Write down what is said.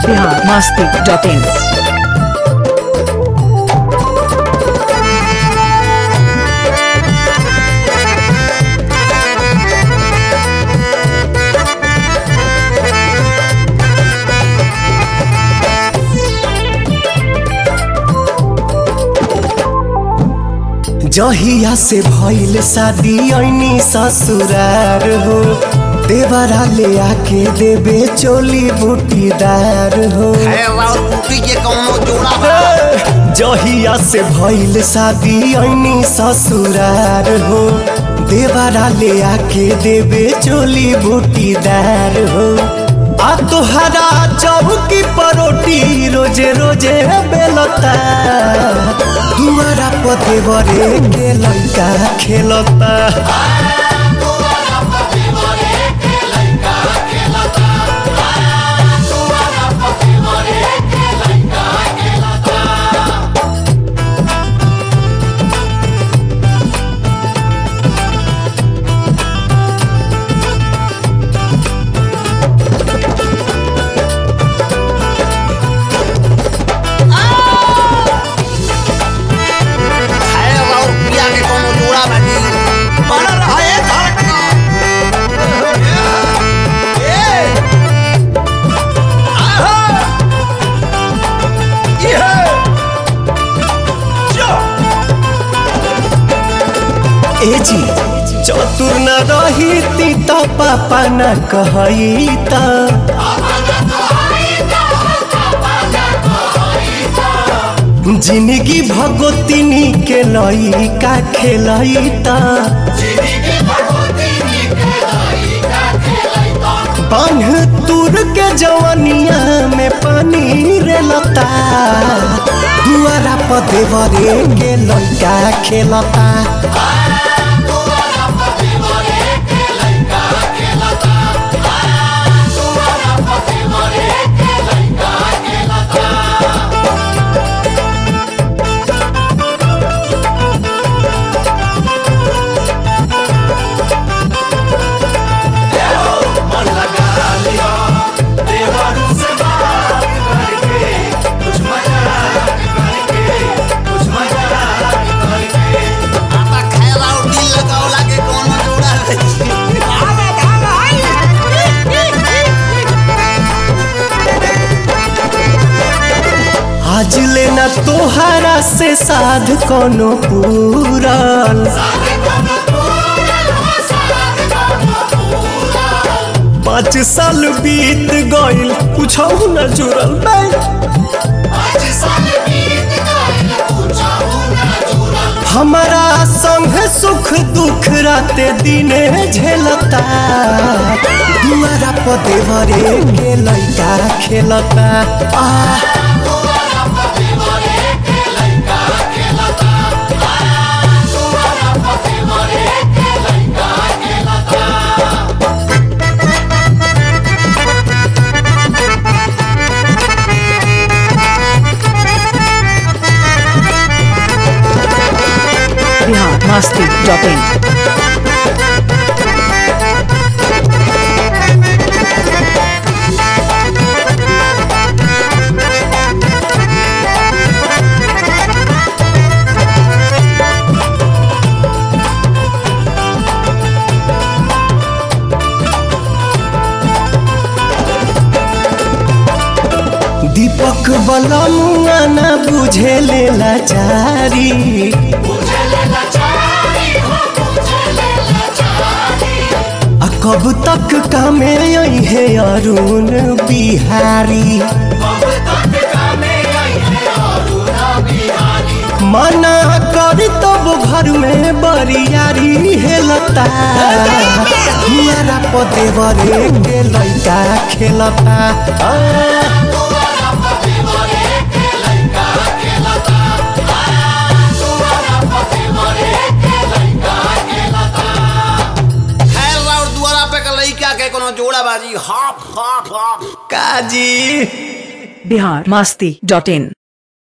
Bihar Masti dot in जहिया से भइल शादी ऐनी ससुरार हो देवरा ले आके देबे चोली बूटीदार हो है और बूटी के कौनो जोड़ा बा जहिया से भइल शादी ऐनी ससुरार हो देवरा ले आके देबे चोली बूटीदार हो आ तोहरा चौकी परोटी रोजे रोजे बेलता दुआरा पते बरे के लइका खेलता है और पिया के कौनो जोड़ा बा जी बना रहा है धड़कना ए आहा ये जो ए जी चतुर न रही ती त पापा न कहई त जिंदगी भगोतिनी के लइका खेलई त बांध तुर के जवनिया में पानी रे लता दुआरा पदे बरे के लइका खेलता आता खैरा और दिल लगाओ लागे कौनो जोड़ा बा जी आवा आज लेना तोहरा से साध कोनो पूरल पाँच साल बीत गइल कुछ न जुड़ल बे। हमारा संग सुख दुख राते दिने झेलता दुआरा पदे भरे के लइका खेलता आ बिहार मस्ती डॉट इन दीपक बलमुआ न बुझे ले लाचारी आ कब तक कामे आई है अरुण बिहारी मना कर तब घर में बरियारी हेलता दुआरा पदे बरे के लइका खेलता आ, खैरा और दुआरा पे का लइका के कौनो जोड़ा बा जी हाफ हाफ हाफ काजी बिहार मस्ती डॉट इन